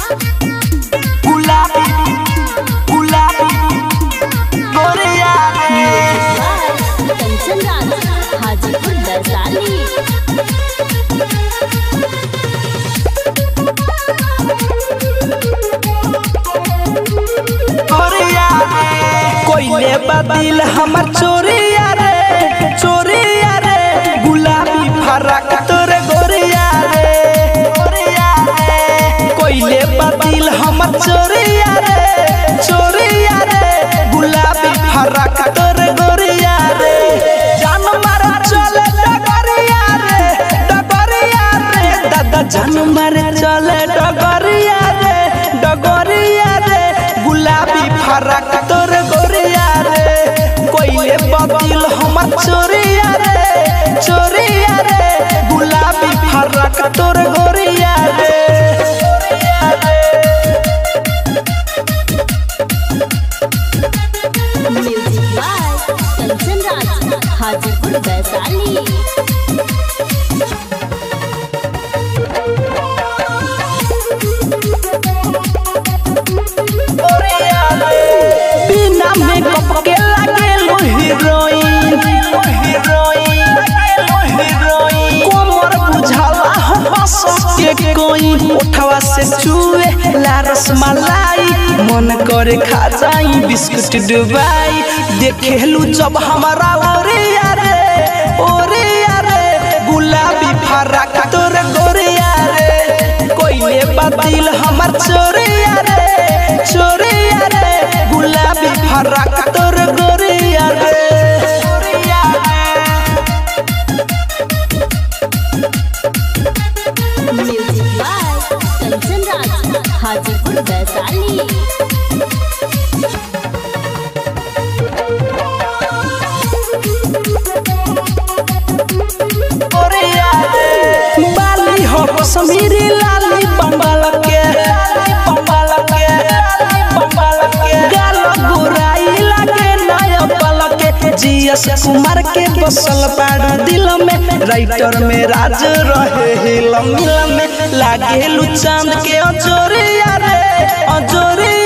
गुलाबी गुलाबी गोरिया रे कंचन राज हाजीपुर वैशाली गोरिया रे कोइले बदिल हमर चोरिया रे चोरिया रे गुलाबी फरक तोरे गोरिया रे गोरिया रे कोइले बदिल हमर चोरिया रे चोरिया रे गुलाबी फरक तोरे गोरिया रे जान मार चले डगरिया रे डगरिया रे दादा जान मार चले डगरिया रे डगरिया रे गुलाबी फरक तोर गोरिया रे कोइले बदिल हमर चोरिया रे चोरिया रे गुलाबी फरक तोर गोरिया रे म्यूजिक बाय कंचन राज हाजीपुर वैशाली गोरिया रे बिना मेकअप के लागे लो हीरोइन हीरोइन हीरोइन कोमर बुझाला हंस के कोई उठवा से चुए लारस मलाई मन करे खा जाई बिस्कुट डुबाई देखेलू जब हमारा ओरिया रे ओरिया रे गुलाबी फराक तोर गोरिया रे कोइले बदिल हमर चोरिया रे चोरिया रे गुलाबी फराक तोर गोरिया रे गोरिया रे म्यूजिक बाय कंचन राज हाजीपुर वैशाली बाली हो कश्मीरी लाली बंगाल के बंगाल के बंगाल के गाल गोराई लागे नया पल के जीएस कुमार के बसल बाड़ दिल में राइटर में राज रहे हिल मिल में लागे लू चांद के अजोरिया रे अजोरिया